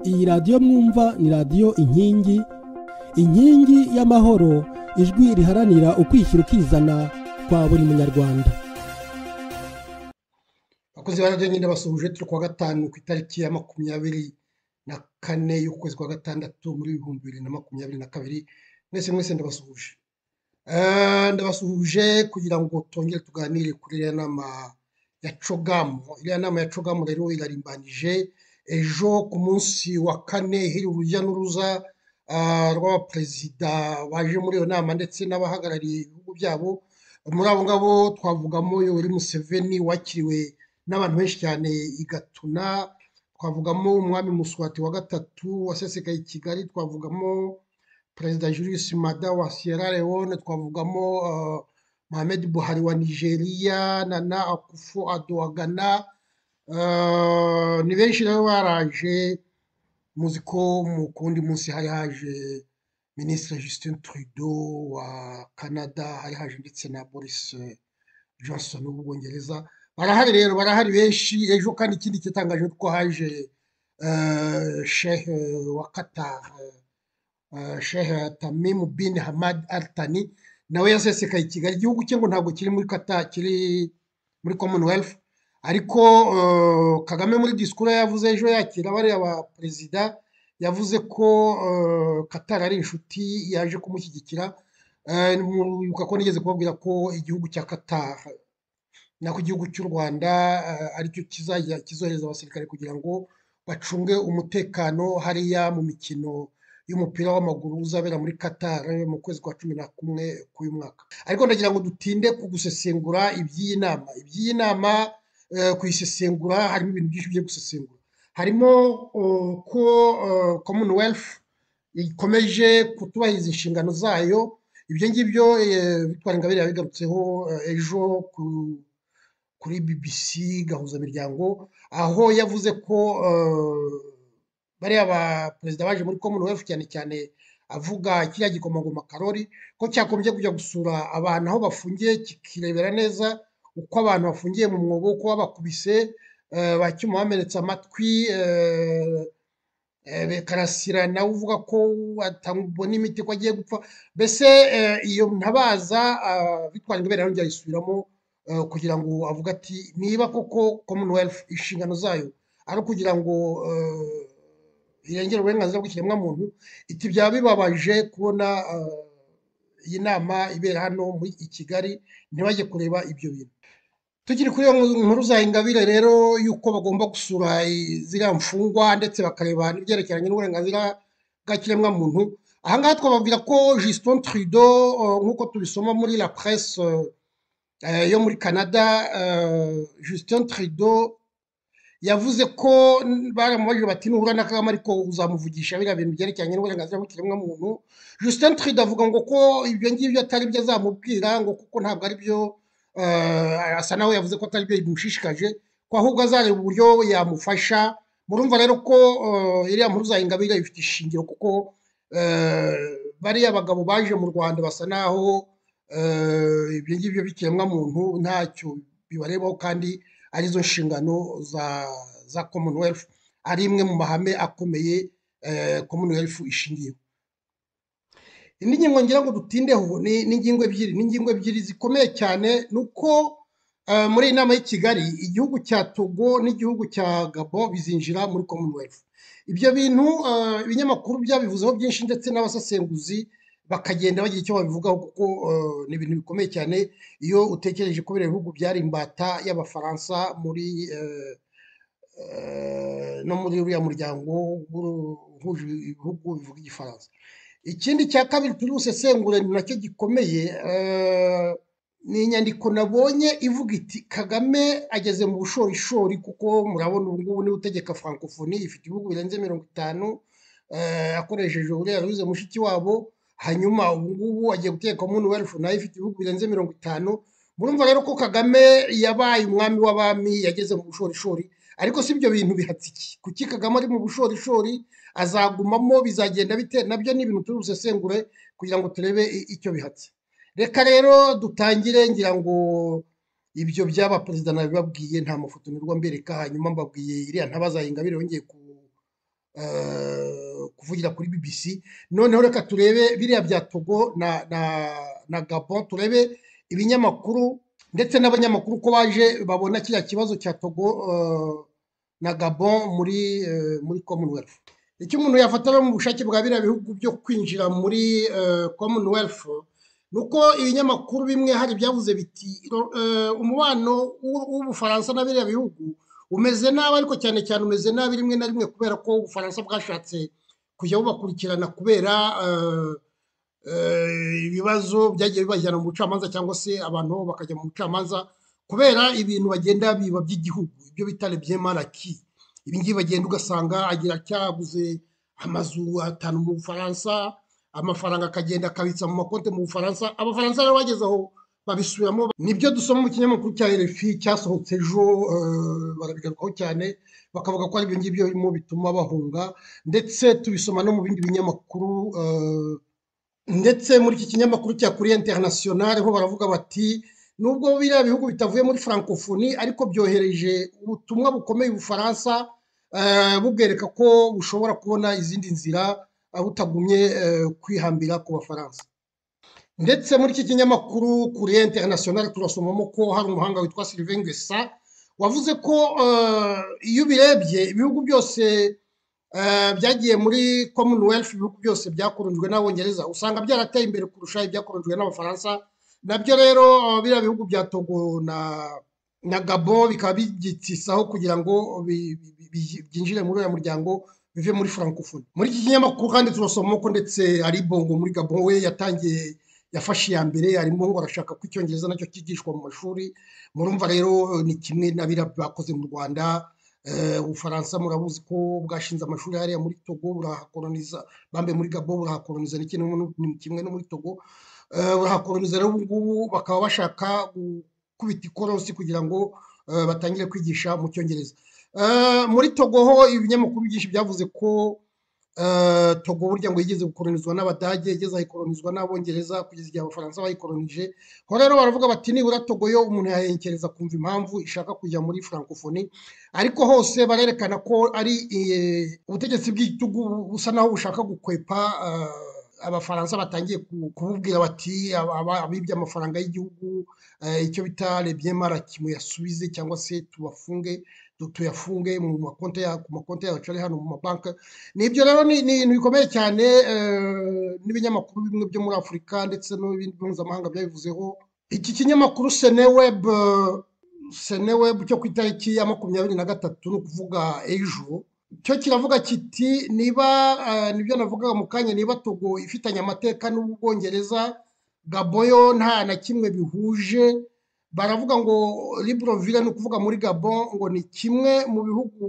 Iyi radiyo mwumva ni radiyo inkingi inkingi y'amahoro ijwi riharanira ukwishyira ukizana kwa buri munyarwanda abakozi ba radiyo nyine basuhuje turi kuwa gatanu ku itariki ya makumyabiri na kane y'ukwezi kwa gatandatu muri ibihumbi bibiri na makumyabiri na kabiri mwese mwese ndabasuhuje Eh, ndabasuhuje kugira ngo tongere tuganire kuri iriya nama ya cogamu iriya nama ya cogamu rero irarimbanyije ejo ku munsi wa kane hiri urujya n'uruza ah, rw'abaperezida baje muri iyo nama ndetse n'abahagarariye ibihugu byabo muri abo ngabo twavugamo yoweri museveni wakiriwe n'abantu benshi cyane i gatuna twavugamo umwami muswati wa gatatu wasesekaye i kigali twavugamo perezida Julius Mada wa Sierra Leone twavugamo uh, Mohamed Buhari wa Nigeria Nana Akufo-Addo wa Ghana uh, ni benshi rero baraje muzi ko mu kundi munsi hari haje Minisitiri Justin Trudeau wa Canada hari haje ndetse na Boris eh, Johnson w'Ubwongereza barahari rero barahari benshi ejo kandi ikindi cyitangaje ni uko haje eh, Sheikh eh, wa Qatar eh, Uh, Sheikh Tamim bin Hamad Al Thani nawe yasesekaye i Kigali igihugu cye ngo ntabwo kiri muri kata kiri muri Commonwealth ariko uh, Kagame muri disikuru yavuze ejo yakira bariya ba perezida yavuze ko uh, Qatar ari inshuti yaje kumushyigikira Eh, mwibuka ko nigeze kubabwira ko igihugu cya Qatar nako igihugu cy'u Rwanda eh, aricyo kizajya kizohereza abasirikare kugira ngo bacunge umutekano hariya mu mikino y'umupira w'amaguru uzabera muri Qatar mu kwezi kwa cumi na kumwe k'uyu mwaka ariko ndagira ngo dutinde ku gusesengura iby'iyi nama iby'iyi nama eh, kuyisesengura harimo ibintu byinshi byo gusesengura harimo eh, ko eh, commonwealth ikomeje kutubahiriza inshingano zayo ibyo ngibyo eh, Victoire Ingabire yabigarutseho eh, ejo ku- kuri BBC gahuzamiryango aho yavuze ko eh, bariya ba perezida baje muri commonwealth cyane cyane avuga kiriya gikomangoma karori ko cyakomeje kujya gusura abantu aho bafungiye kikirebera neza uko abantu bafungiye mu mwobo uko babakubise eh, ba cyuma bamenetse amatwi eh, eh, karasira nawe uvuga ko atabona imiti ko agiye gupfa mbese eh, iyo ntabaza ah, Victoire Ingabire yongeye ayisubiramo eh, kugira ngo avuge ati niba koko commonwealth inshingano zayo ari ukugira ngo eh, irengera uburenganzira bw'ikiremwamuntu iti byaba bibabaje kubona eh, iyi nama ibera hano muri i Kigali ntibajye kureba ibyo bintu tukiri kuri iyo nkuru za ingabire rero y'uko bagomba gusura i- ziriya mfungwa ndetse bakareba n'ibyerekeranye n'uburenganzira bwa kiremwamuntu aha ngaha twababwira ko Justin Trudeau eh, nk'uko tubisoma muri la presse eh, eh, yo muri Canada eh, Justin Trudeau yavuze ko n- baramubajije bati nuhura na Kagame ariko uzamuvugisha biriya bintu byerekeranye n'uburenganzira bw'ikiremwamuntu Justin Trudeau avuga ngo ko ibyo ngibyo atari byo azamubwira ngo kuko ntabwo ari byo eh, asa nawe yavuze ko atari byo bimushishikaje ko ahubwo azareba uburyo yamufasha murumva rero ko eh, iriya nkuru za Ingabire ifite ishingiro kuko eh, bariya bagabo baje mu Rwanda basa naho eh, ibyo ngibyo b'ikiremwamuntu ntacyo bibarebaho kandi arizo nshingano za za commonwealth ari imwe mu mahame akomeye eh, commonwealth ishingiyeho indi ngingo ngira ngo dutindeho ni ni ingingo ebyiri ni ingingo ebyiri zikomeye cyane ni uko eh, muri iyi nama y'i kigali igihugu cya togo n'igihugu cya gabo bizinjira muri commonwealth ibyo bintu eh, ibinyamakuru byabivuzeho byinshi ndetse n'abasesenguzi bakagenda bagira icyo babivugaho kuko eh, ni ibintu bikomeye cyane iyo utekereje ko biriya bihugu byari imbata y'abafaransa muri eh, eh, no muri uriya muryango w'u- uhuje ibihugu bivuga igifaransa ikindi cya kabiri turi busesengure ni nacyo gikomeye eh, ni inyandiko nabonye ivuga iti kagame ageze mu bushorishori kuko murabona ubu ngubu niwe utegeka francophonie ifite ibihugu birenze mirongo itanu eh, akoresheje uriya ruze mushiki wabo hanyuma ubu ngubu agiye guteka commonwealth nayo ifite ibihugu birenze mirongo itanu murumva rero ko kagame yabaye umwami w'abami yageze mu bushorishori ariko si ibyo bintu bihatsiki kuki kagame ari mu bushorishori azagumamo bizagenda bite nabyo ni ibintu turi busesengure kugira ngo turebe i- icyo bihatse reka rero dutangire ngira ngo ibyo by'aba perezida nabibabwiye nta mafoto nirwa mbereka hanyuma mbabwiye iriya ntabaza Ingabire yongeye ku kuvugira kuri bbc noneho reka turebe biriya bya togo na gabon turebe ibinyamakuru ndetse n'abanyamakuru ko baje babona kiriya kibazo cya togo na gabon muri muri commonwealth icyo umuntu yafatamo mu bushake bwa biriya bihugu byo kwinjira muri commonwealth ni uko ibinyamakuru bimwe hari byavuze biti umubano w'ubufaransa na biriya bihugu umeze nabi ariko cyane cyane umeze nabi rimwe na rimwe kubera ko ubufaransa bwashatse kujya bubakurikirana kubera ibibazo byagiye bibajyana mu bucamanza cyangwa se abantu bakajya mu bucamanza kubera ibintu bagenda biba by'igihugu ibyo bita rebyemaraki ibi ngibi bagenda ugasanga agira cyabuze amazu atanu mu bufaransa amafaranga akagenda akabitsa mu makonti mu bufaransa abafaransa rero bageze aho babisubiramo nibyo dusoma mu kinyamakuru cya rfi cyasohotse ejo barabigarukaho cyane bakavuga ko aribyo ngibyo birimo bituma bahunga ndetse tubisoma no mu bindi binyamakuru ndetse muri iki kinyamakuru cya kuri interinasiyonari ho baravuga bati nubwo biriya bihugu bitavuye muri francophonie ariko byohereje ubutumwa bukomeye ubufaransa bubwereka ko bushobora kubona izindi nzira butagumye kwihambira ku bafaransa ndetse muri iki kinyamakuru kuri interinasiyonari turasomamo ko hari umuhanga witwa Sylvain Ngesa wavuze ko iyo ubirebye ibihugu byose byagiye muri commonwealth ibihugu byose byakoronjwe n'abongereza usanga byarateye imbere kurusha ibyakoronjwe n'abafaransa nabyo rero biriya bihugu bya togo na gabo bikaba bigitisaho kugira ngo byinjire muri uriya muryango bive muri francophonie muri iki kinyamakuru kandi turasoma ko ndetse ari bongo muri gabo we yatangiye yafashe iya mbere arimo arashaka ko icyongereza nacyo cyigishwa mu mashuri murumva rero ni kimwe na biriya bakoze mu rwanda ubufaransa murabuzi ko bwashinze amashuri hariya muri togo burahakoroniza bambe muri gabo burahakoroniza ni kimwe no muri togo burahakoroniza rero ubu ngubu bakaba bashaka gukubita ikorosi kugira ngo batangire kwigisha mu cyongereza muri togo ho ibinyamakuru byinshi byavuze ko togo burya ngo yigeze gukoronizwa n'abadage igeze ayikoronizwa n'abongereza kugeza igihe abafaransa bayikoronije aho rero baravuga bati nibura togo yo umuntu yahenkereza kumva impamvu ishaka kujya muri francophonie ariko hose barerekana ko ari ubutegetsi bw'igitugu busa naho bushaka gukwepa abafaransa batangiye kububwira bati abibye amafaranga y'igihugu icyo bita rebyemara kimuyasubize cyangwa se tubafunge tuyafunge mu makonti ku makonti yacu ari hano mu mabanki nibyo rero ni ibintu bikomeye cyane n'ibinyamakuru bimwe byo muri afurika ndetse n'ibindi mpuzamahanga byabivuzeho iki kinyamakuru seneweb seneweb cyo ku itariki ya makumyabiri na gatatu ni ukuvuga ejo cyo kiravuga kiti niba nibyo navugaga mu kanya niba togo ifitanye amateka n'ubwongereza gaboyo nta na kimwe bihuje baravuga ngo Libreville ni ukuvuga muri gabon ngo ni kimwe mu bihugu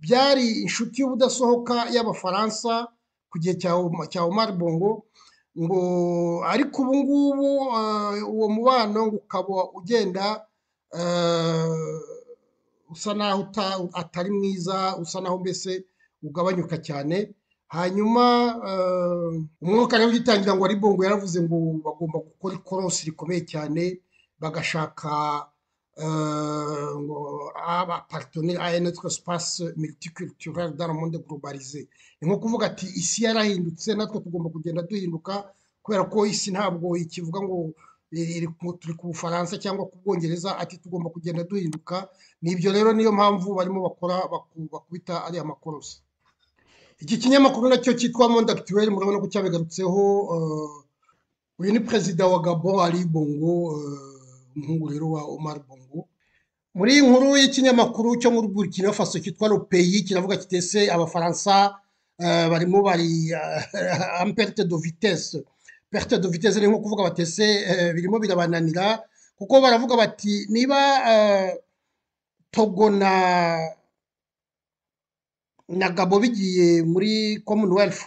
byari inshuti y'ubudasohoka y'abafaransa ku gihe cya Omar Bongo ngo ariko ubu ngubu uwo mubano ukaba ugenda usa naho atari mwiza usa naho mbese ugabanyuka cyane hanyuma umwuka rero ugitangira ngo ari bongo yaravuze ngo bagomba gukora ikorosi rikomeye cyane bagashaka ngo abapartoneri aya natwe sipasi militikulturari daramonde globalize ni nko kuvuga ati isi yarahindutse natwe tugomba kugenda duhinduka kubera ko isi ntabwo ikivuga ngo turi ku bufaransa cyangwa ku bwongereza ati tugomba kugenda duhinduka ni ibyo rero niyo mpamvu barimo bakora bakubita ariya makorosi iki kinyamakuru nacyo cyitwa monde actuel murabona ko cyabigarutseho uyu ni perezida wa gabo ari bongo umuhungu rero wa Omar Bongo muri iyi nkuru y'ikinyamakuru cyo muri Burkina Faso cyitwa Lopeyi kiravuga kitese abafaransa barimo bari en perte de vitesse perte de vitesse ni nko kuvuga batese birimo birabananira kuko baravuga bati niba Togo na na Gabo bigiye muri Commonwealth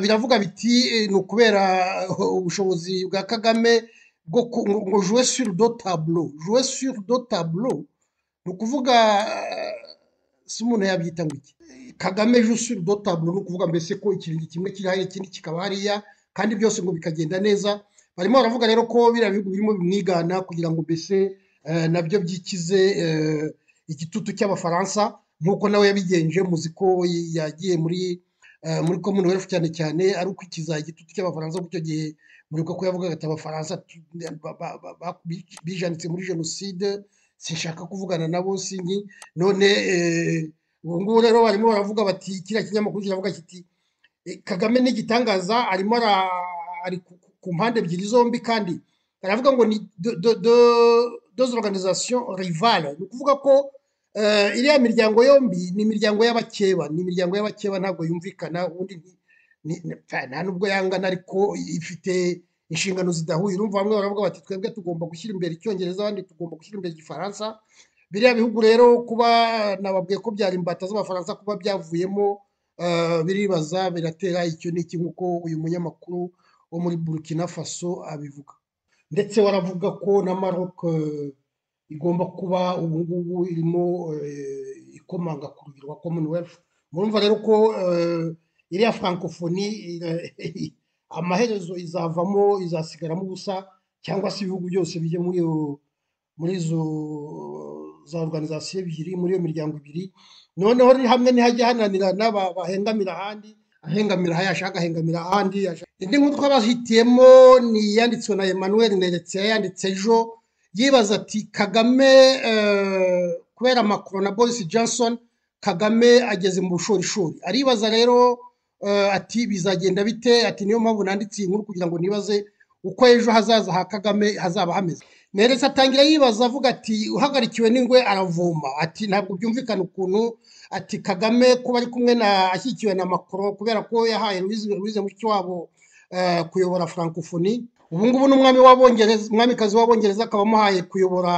biravuga biti ni ukubera ubushobozi bwa Kagame ngo jouer sur do tableau jouer sur do tableau ni ukuvuga si umuntu yabyita ngo iki kagame joue sur do tableau ni ukuvuga mbese ko ikirenge kimwe kiri hariya ikindi kikaba hariya kandi byose ngo bikagenda neza barimo baravuga rero ko biriya bihugu birimo bimwigana kugira ngo mbese nabyo byikize igitutu cy'abafaransa nk'uko nawe yabigenje muzi ko yagiye muri muri commonwealth cyane cyane ari ukwikiza igitutu cy'abafaransa kuko icyo gihe muribuka ko yavugaga ati abafaransa bijanitse muri jenoside sinshaka kuvugana nabo singi none ubu ngubu rero barimo baravuga bati kiriya kinyamakuru kiravuga kiti kagame n'igitangaza arimo ari ku mpande ebyiri zombi kandi baravuga ngo ni doze organization rivale ni ukuvuga ko iriya miryango yombi ni imiryango y'abakeba ni imiryango y'abakeba ntabwo yumvikana ubundi nta nubwo yangana ariko ifite inshingano zidahuye urumva bamwe baravuga bati twebwe tugomba gushyira imbere icyongereza abandi tugomba gushyira imbere igifaransa biriya bihugu rero kuba nababwiye ko byari imbata z'abafaransa kuba byavuyemo biribaza biratera icyo n'iki nk'uko uyu munyamakuru wo muri burkina faso abivuga ndetse waravuga ko na maroc igomba kuba ubu ngubu irimo ikomanga ku rugero rwa commonwealth murumva rero ko iriya francophonie amaherezo izavamo izasigaramo ubusa cyangwa se ibihugu byose bijya muri muri izo za organizasiyo ebyiri muri iyo miryango ibiri noneho ni hamwe ntihajya hananirana bahengamira ahandi ahengamira aha yashaka ahengamira ahandi indi nkuru twabahitiyemo ni iyanditswe na emmanuel neretse yayanditse ejo yibaza ati kagame kubera makoro na boris johnson kagame ageze mu bushorishori aribaza rero ati bizagenda bite ati niyo mpamvu nanditse iyi nkuru kugira ngo nibaze uko ejo hazaza ha kagame hazaba hameze neretse atangira yibaza avuga ati uhagarikiwe n'ingwe aravoma ati ntabwo byumvikana ukuntu ati kagame kuba ari kumwe na ashyigikiwe na makoro kubera ko yahaye ruwize mushiki wabo kuyobora francophonie ubu ngubu ni umwami w'abongereza umwamikazi w'abongereza akaba amuhaye kuyobora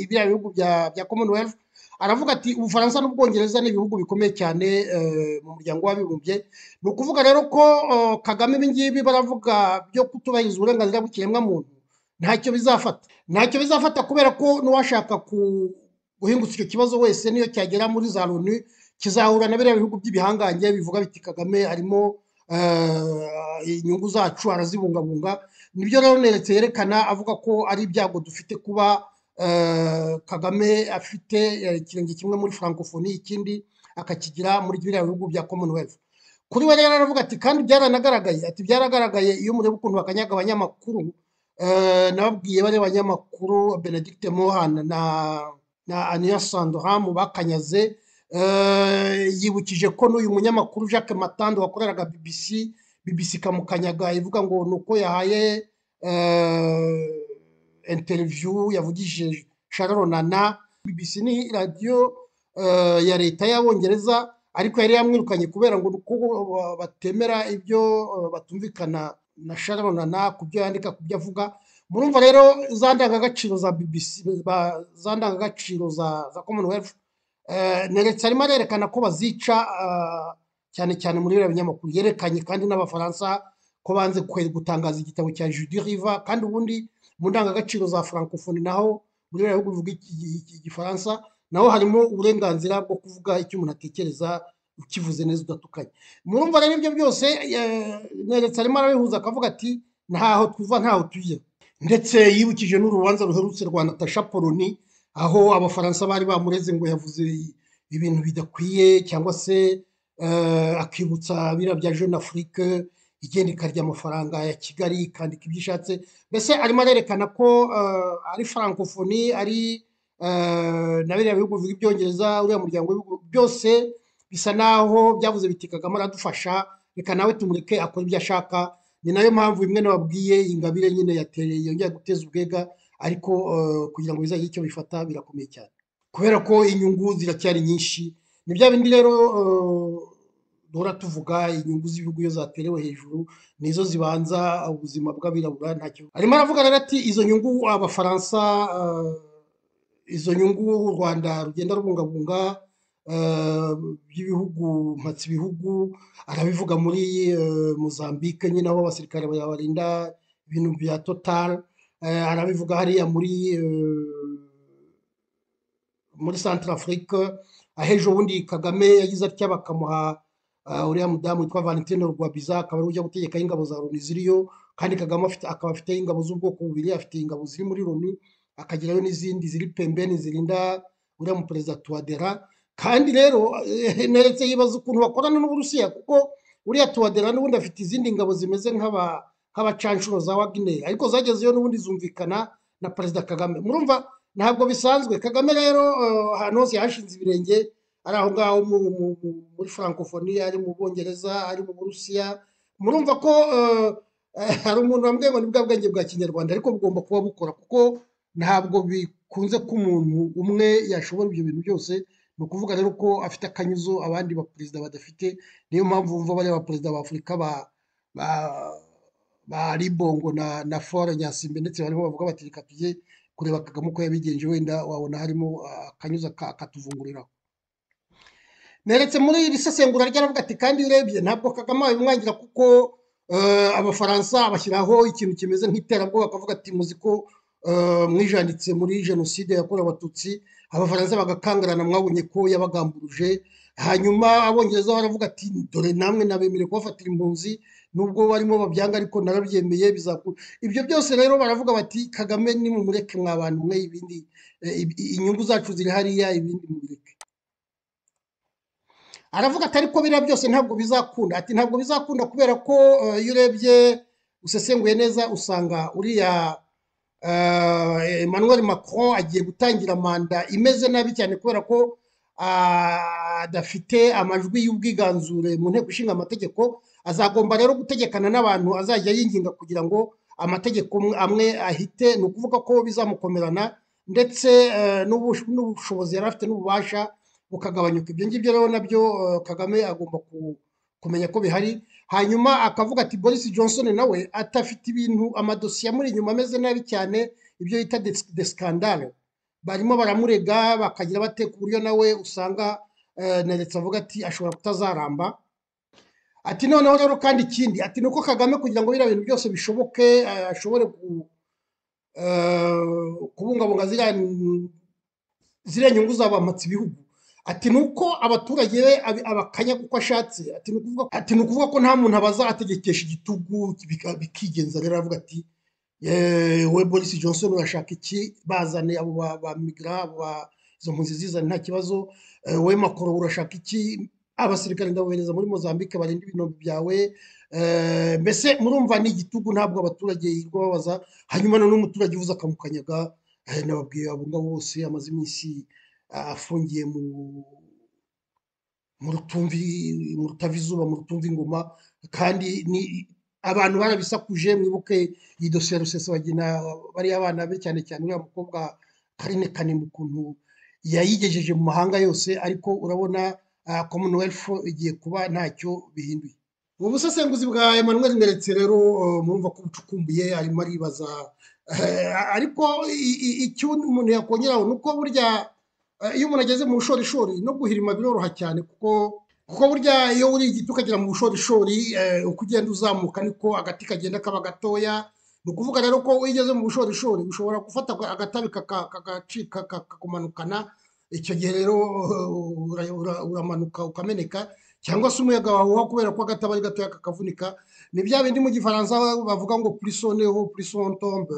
biriya bihugu bya commonwealth aravuga ati ubufaransa n'ubwongereza ni ibihugu bikomeye cyane mu muryango w'abibumbye ni ukuvuga rero ko kagame ibingibi baravuga byo kutubahiriza uburenganzira bw'ikiremwamuntu ntacyo bizafata ntacyo bizafata kubera ko n'uwashaka guhingutsa icyo kibazo wese niyo cyagera muri za loni kizahura na biriya bihugu by'ibihangange bivuga biti kagame arimo inyungu zacu arazibungabunga nibyo rero neretse yerekana avuga ko ari ibyago dufite kuba kagame afite ikirenge kimwe muri francophonie ikindi akakigira muri biriya bihugu bya commonwealth kuri we rero aravuga ati kandi byaranagaragaye ati byaragaragaye iyo mureba ukuntu bakanyaga abanyamakuru nababwiye bariya banyamakuru benedicte mohan na na ania sandoham bakanyaze yibukije ko n'uyu munyamakuru jacques matando wakoreraga bbc bbc ikamukanyaga ivuga ngo ni uko yahaye interiviyu yavugije sharonana bbc ni radiyo ya leta y'abongereza ariko yari yamwirukanye kubera ngo uko batemera ibyo batumvikana na sharonana ku byo yandika ku byo avuga murumva rero za ndangagaciro za bbc za ndangagaciro za commonwealth neretse arimo arerekana ko bazica cyane cyane muri biriya binyamakuru yerekanye kandi n'abafaransa ko banze gutangaza igitabo cya judi riva kandi ubundi mu ndangagaciro za francophonie naho muri biriya bihugu bivuga igifaransa naho harimo uburenganzira bwo kuvuga icyo umuntu atekereza ukivuze neza udatukanye murumva rero ibyo byose neretse arimo arabihuza akavuga ati ntaho tuva ntaho tujya ndetse yibukije n'urubanza ruherutse rwa natasha poloni aho abafaransa bari bamureze ngo yavuze ibintu bidakwiye cyangwa se akibutsa biriya bya jeune afurike igenda ikarya amafaranga ya kigali ikandika ibyo ishatse mbese arimo arerekana ko ari francophonie ari na biriya bihugu bivuga ibyongereza uriya muryango w'ibihugu byose bisa naho byavuze biti kagame aradufasha reka nawe tumureke akora ibyo ashaka ni nayo mpamvu bimwe nababwiye ingabire nyine yateye yongera guteza ubwega ariko kugira ngo bizagire icyo bifata birakomeye cyane kubera ko inyungu ziracyari nyinshi ni bya bindi rero duhora tuvuga inyungu z'ibihugu iyo zaterewe hejuru nizo zibanza ubuzima bw'abirabura ntacyo arimo aravuga rero ati izo nyungu abafaransa izo nyungu u rwanda rugenda rubungabunga by'ibihugu mpatse ibihugu arabivuga muri mozambique nyine aho abasirikare barinda ibintu bya totale arabivuga hariya muri muri santara afurika aho ejo bundi kagame yagize atya bakamuha uriya mudamu witwa valentine rwabiza akaba ari ujya gutegekaho ingabo za loni ziriyo kandi kagame akaba afite ingabo z'ubwoko bubiri afite ingabo ziri muri loni akagerayo n'izindi ziri pembeni zirinda uriya muperezida tuwadera kandi rero neretse yibaza ukuntu bakorana n'uburusiya kuko uriya tuwadera n'ubundi afite izindi ngabo zimeze nk'abacanshuro za wagineya ariko zagezeyo n'ubundi zumvikana na perezida kagame murumva ntabwo bisanzwe kagame rero ahantu hose yashinze ibirenge ari aho ngaho muri francophonie ari mu bwongereza ari mu burusiya murumva ko hari umuntu wambwiye ngo ni bwa bwenge bwa kinyarwanda ariko bugomba kuba bukora kuko ntabwo bikunze ko umuntu umwe yashobora ibyo bintu byose ni ukuvuga rero ko afite akanyuzo abandi baperezida badafite niyo mpamvu wumva bariya baperezida ba afurika ba ribongo na fore nyasimbe ndetse barimo bavuga bati reka tujye kureba kagame uko yabigenje wenda wabona harimo akanyuza akatuvunguriraho neretse muri iri sesengura ryaravuga ati kandi iyo urebye ntabwo kagame wabimwangira kuko abafaransa bashyiraho ikintu kimeze nk'iterabwoba bakavuga ati muzi ko mwijanditse muri jenoside yakorewe abatutsi abafaransa bagakangarana mwabonye ko yabagamburuje hanyuma abongereza baravuga ati dore namwe nabemere kubafatira impunzi nubwo barimo babyanga ariko narabyemeye bizakura ibyo byose rero baravuga bati kagame ni mumureke mwa bantu mwe ibindi inyungu zacu ziri hariya ibindi mubireke aravuga ati ariko biriya byose ntabwo bizakunda ati ntabwo bizakunda kubera ko iyo urebye usesenguye neza usanga uriya emmanuel macron agiye gutangira manda imeze nabi cyane kubera ko adafite amajwi y'ubwiganzure mu nteko ishinga amategeko azagomba rero gutegekana n'abantu azajya yinginga kugira ngo amategeko amwe ahite ni ukuvuga ko bizamukomerana ndetse n'ubushobozi yari afite n'ububasha bukagabanyuka ibyo ngibyo rero nabyo kagame agomba kumenya ko bihari hanyuma akavuga ati boris johnson nawe atafite ibintu amadosiye amuri inyuma ameze nabi cyane ibyo yita de scandale barimo baramurega bakagira bate ku buryo nawe usanga neretse avuga ati ashobora kutazaramba ati noneho rero kandi ikindi ati nuko kagame kugira ngo biriya bintu byose bishoboke ashobore kubungabunga ziriya nyungu zabamatse ibihugu ati nuko abaturage be abakanya kuko ashatse ati ni ukuvuga ko nta muntu abaza ategekesha igitugu bikigenza rero aravuga ati we boris johnson urashaka iki bazane abo ba migra izo mpunzi zizane nta kibazo we makoro urashaka iki abasirikare ndabohereza muri mozambique barinda ibinombe byawe mbese murumva ni igitugu ntabwo abaturage yirirwa babaza hanyuma noneho umuturage uvuze akamukanyaga nababwiye abo ngabo bose amaze iminsi afungiye mu rutumvi mu rutava izuba mu rutumva ingoma kandi abantu barabisakuje mwibuke iyi dosiye ya rusesabagina bariya bana be cyane cyane uriya mukobwa karine kanimba ukuntu yayigejeje mu mahanga yose ariko urabona commonwealth igiye kuba ntacyo bihinduye ubu busesenguzi bwa emmanuel nderetse rero murumva ko bucukumbuye arimo aribaza ariko icyo umuntu yakongeraho ni uko burya iyo umuntu ageze mu bushorishori no guhirima biroroha cyane kuko kuko burya iyo uri igiti ukagera mu bushorishori uko ugenda uzamuka niko agati kagenda kaba gatoya ni ukuvuga rero ko iyo ugeze mu bushorishori ushobora gufata agatabi kakagacika kakakumanukana icyo gihe rero uramanuka ukameneka cyangwa se umuyaga wahuha kubera ko agatabi ari gatoya kakavunika ni bya bindi mu gifaransa bavuga ngo purisoneho purisontombe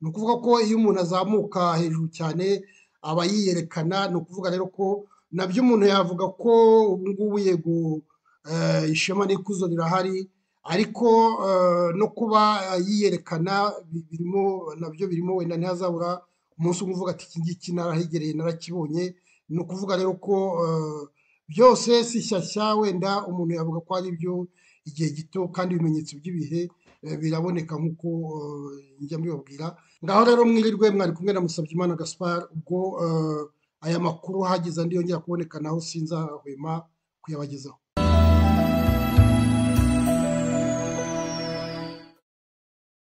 ni ukuvuga ko iyo umuntu azamuka hejuru cyane aba yiyerekana ni ukuvuga rero ko nabyo umuntu yavuga ko ubu ngubu yego ishema n'ikuzo rirahari ariko no kuba yiyerekana birimo nabyo birimo wenda ntihazabura umunsi umwe uvuga ati iki ngiki narahegereye narakibonye ni ukuvuga rero ko byose si shyashya wenda umuntu yavuga ko ari byo igihe gito kandi ibimenyetso by'ibihe biraboneka nk'uko njya mbibabwira ngaho rero mwirirwe mwari kumwe na Musabyimana Gaspar ubwo aya makuru hageze andi yongera kuboneka naho sinzahwema kuyabagezaho